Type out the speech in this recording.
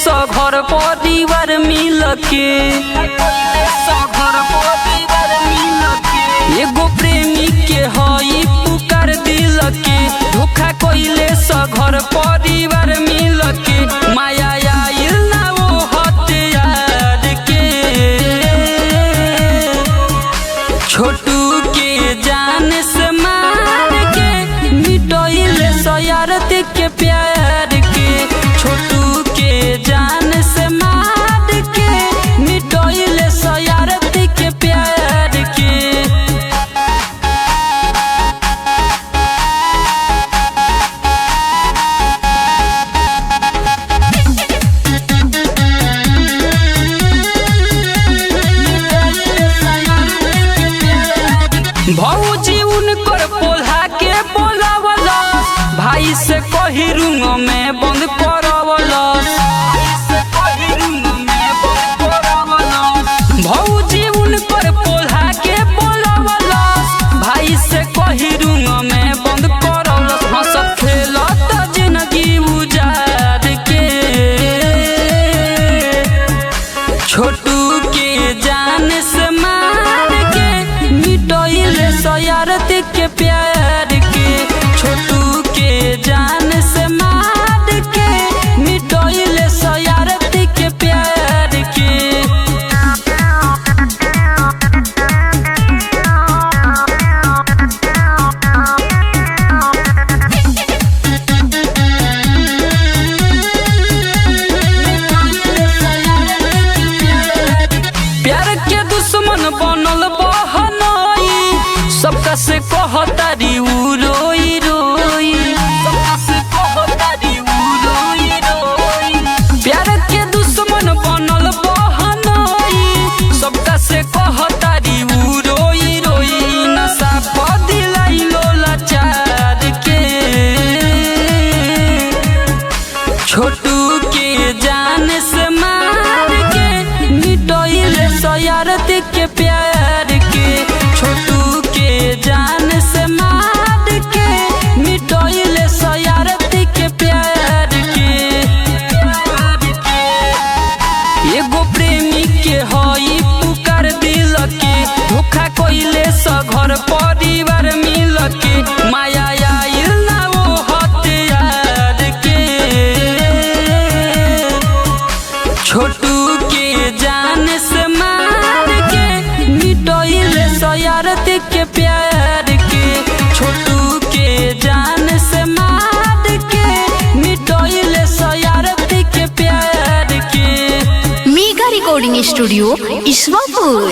घर परिवार मिल के घर परिवार मिल के एगो प्रेमी के हई पुकार दिल के धोखा कइले स घर परिवार मिल के माया आइल ना वो हथियार के छोटू के जान से मार के मिटोइले सयारत के प्यार के छोटू के जान से मार के मिटोइले सयारत के प्यार के भौजी उनकर पोल्हा के बोलावला भाई से कही रूम में बंद करवला भौजी उनकर पोल्हा के बोलावला भाई से कही रूम में बंद करवला हंसत खेलत जिंदगी उजार के छोटू के जान से मार के मिटोइले सयारत के प्यार के छोटू के जान से मार के मिटोइले सयारत के प्यार के प्यार के दुश्मन बनल बहनोई सबका से कहतारी उ रोई रोई सबका से कहतारी उ रोई रोई प्यार के दुश्मन बनल बहनोई सबका से कहतारी उ रोई रोई नशा पदिलाई लोला चार के छोटू के जान से मार के मिटोइले सयारत के प्यार के छोटू के जान से मार के मिटोइले सयारत के प्यार के एगो प्रेमी के हई पुकार दिल के धोखा कइले स घर परिवार मिल के माया आइल ना वो हथियार के छोटू के जान से मार के मिटोइले सयारत के प्यार के छोटू के जान से मार के मिटोइले सयारत के प्यार के मेगा रिकॉर्डिंग स्टूडियो ईश्वरपुर